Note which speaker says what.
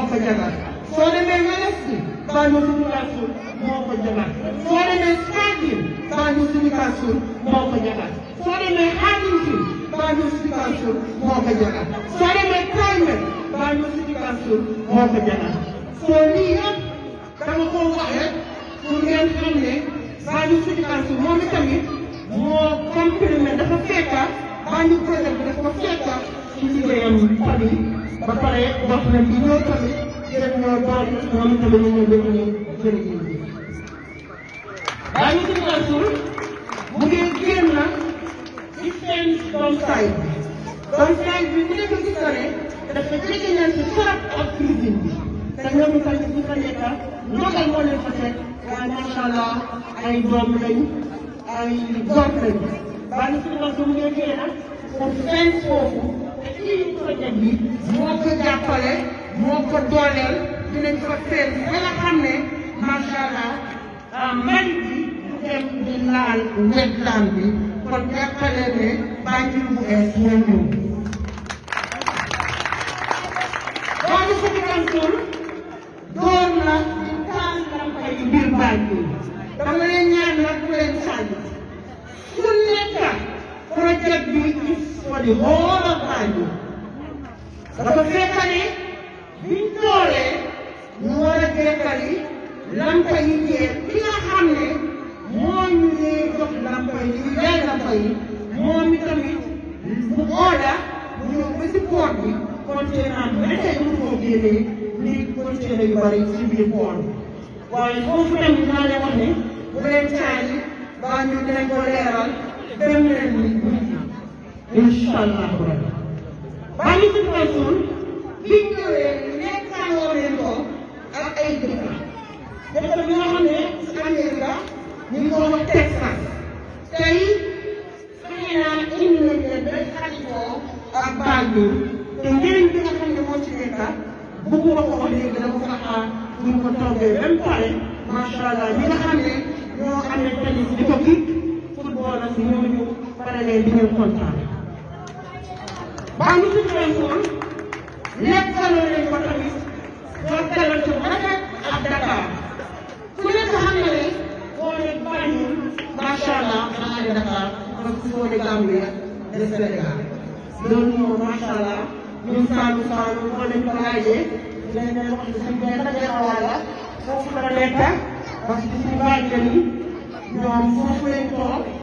Speaker 1: ko jagal soo demee Weleski Banjul City Council moo ko jagal soo demee Stadium Banjul City Council moo ko jagal soo demee Haddington Banjul City Council moo ko jagal soo demee Climate Banjul City Council moo ko jagal soo lii yëpp dama ko wax rek pour ngeen xam ne Banjul City Council moom itamit moo complément dafa fekka Banjul projet bi dafa fekka ci liggéeyam tamit ba pare wax na di ñëw tamit jërëjëf ñoo baal moom tamit ñu ñëw dégg ñu jërëjëf Banjul City Council mu ngi génn ci seen doom saay bi doom saay bi mu nekk gis na ne dafa jege ñaan ci trop ak cuisine bi te ñoom itam ñu fa nekk ndogal moo leen fa teg waaye macha allah ay doom lañ ay góor lañ Banjul City Council mu ngi génn pour seen foofu te ci projet bi moo ko jàppale moo ko dooleel dinañ fa feel ba nga xam ne macha allah mbay bi du dem di laal wetland bi kon jàppale ne Banjul bu ees moo ñëw. Banjul City Council door na di taal lampa yi biir Banjul dama leen ñaan nag bu leen sànni su nekk projet bi is for the whole of Banjul dafa fekk ne biñ doolee ñu war a jekkali lampa yi jeex bi nga xam ne moo ñu dee jox lampa yi ñu jaay lampa yi moom itamit bu ooda mu ñëw ba si port bi conteneur bi ba tey mënu koo génnee ni conteneur yu bari si biir port bi waaye foofu tamit naa leen wax ne bu leen caali baa ñu dinañ ko leeral dem leen nit ñi incha allah rabbi Banjul City Council biñ ñëwee nekkaanoo leen ko ak ay dëkk dëkk bi nga xam ne si Amérique ñu ngi ko wax Texas tey fexe naa indi nañ leen ba xaritoo ak Banjul te njëriñ bi nga xam ne moo ci nekk bëgguma ko wax léegi dama ko xaar bu ñu ko toogee ba mu pare macha allah ñi nga xam ne ñoo amee tennis di ko kii football ak ñooñu pare leen di ngeen kontaan. Banjul City Council nekkaloo leen ko tamit jokkalante bu rafet ak Dakar ku nekk xam na ne boo ne Banjul macha allah xanaa ne Dakar parce que boo ne Gambia de Sénégal loolu moom macha allah ñun Saalum Saalum boo leen ko laajee dinañ leen wax ne suñu benn gannaaw la foofu la nekk parce que suñu bàjjen yi ñoom foofu lañ toog